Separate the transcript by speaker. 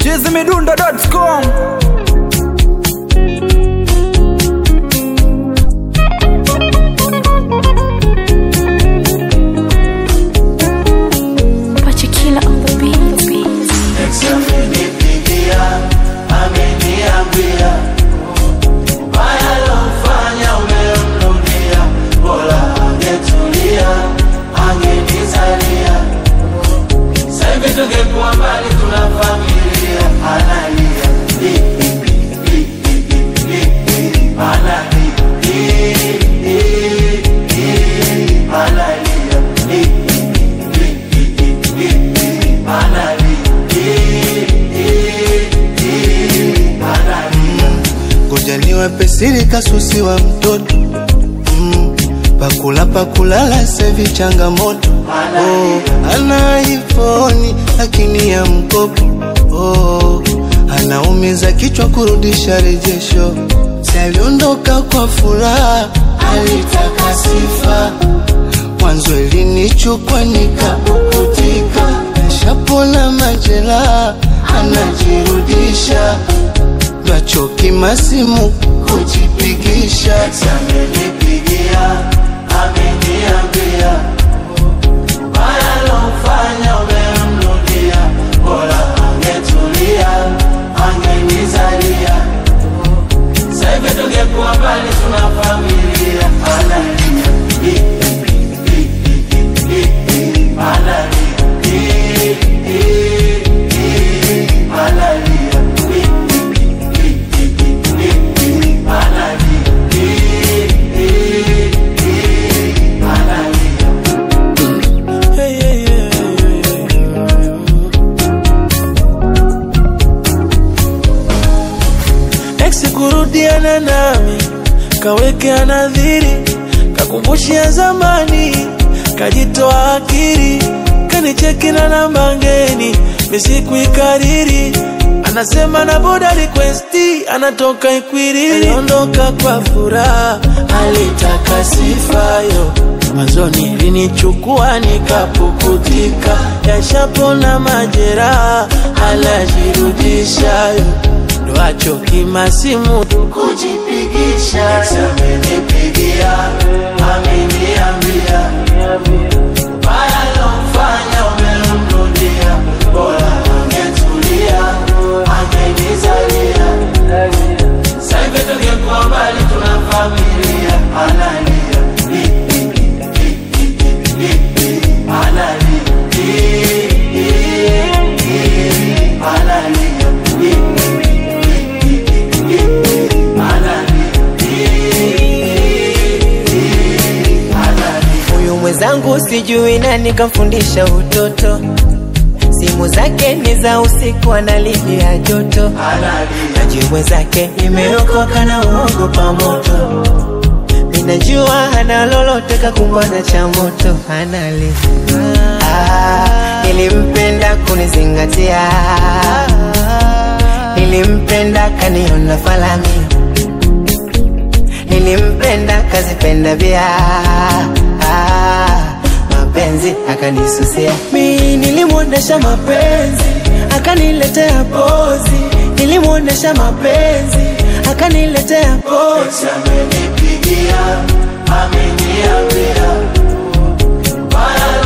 Speaker 1: chizimidundo.com
Speaker 2: Pachikila on the beat.
Speaker 3: Amenipigia, ameniambia ubaya lofanya umemrudia, bora angetulia, angenizalia. Sasa hivi tungekuwa mbali, tuna familia, analia Li, li, li, li, li, li, analia Li, li, li, analia Li, li, li, li, li, li, analia
Speaker 4: Ngoja niwape siri kasusi wa mtoto mm, pakula pakulala sevi changamoto oh, ana iPhone lakini ya mkopo oh, anaumiza kichwa kurudisha rejesho si aliondoka kwa furaha alitaka sifa mwanzo ilinichukwa nikapukutika shapona majeraha anajirudisha Twachoki masimu kujipigisha
Speaker 3: amenipigia ameniambia ubaya lofanya umemrudia bora angetulia angenizalia sahivi tungekuwa mbali tuna familia analia Li, li, li, li, li, li, analia Li, li, li, analia Li, li, li, li, li, li, analia Li, li, li, analia
Speaker 5: Ex kurudiana nami kawekea nadhiri kakumbushia zamani kajitoa akili kanicheki na namba ngeni misikuikariri anasema na boda requesti anatoka Ikwiriri aliondoka kwa furaha alitaka sifayo mwanzoni linichukua nikapukutika yashapona majeraha alajirudishayo ndo achoki masimu
Speaker 3: kujipigisha amenipigia ameniambia ubaya lomfanya umemrudia bora angetulia angenizalia saivi tungekuwa mbali tuna familia analia Li, li, li, li, li, li, analia Li, li, li, analia Li, li, li, li, li, li, analia
Speaker 6: Huyu mwenzangu sijui nani kamfundisha utoto, simu zake ni za usiku, analipia joto, naji mwenzake imeokoka na uogopa moto. Minajua hana lolote kakumbana cha moto, anali ah, nilimpenda kunizingatia, nilimpenda kaniona falami nilimpenda kazipenda vya ah, mapenzi akanisusia mi nilimwonyesha mapenzi akaniletea pozi nilimwonyesha mapenzi akaniletea pozi
Speaker 3: amenipigia ameniambia baya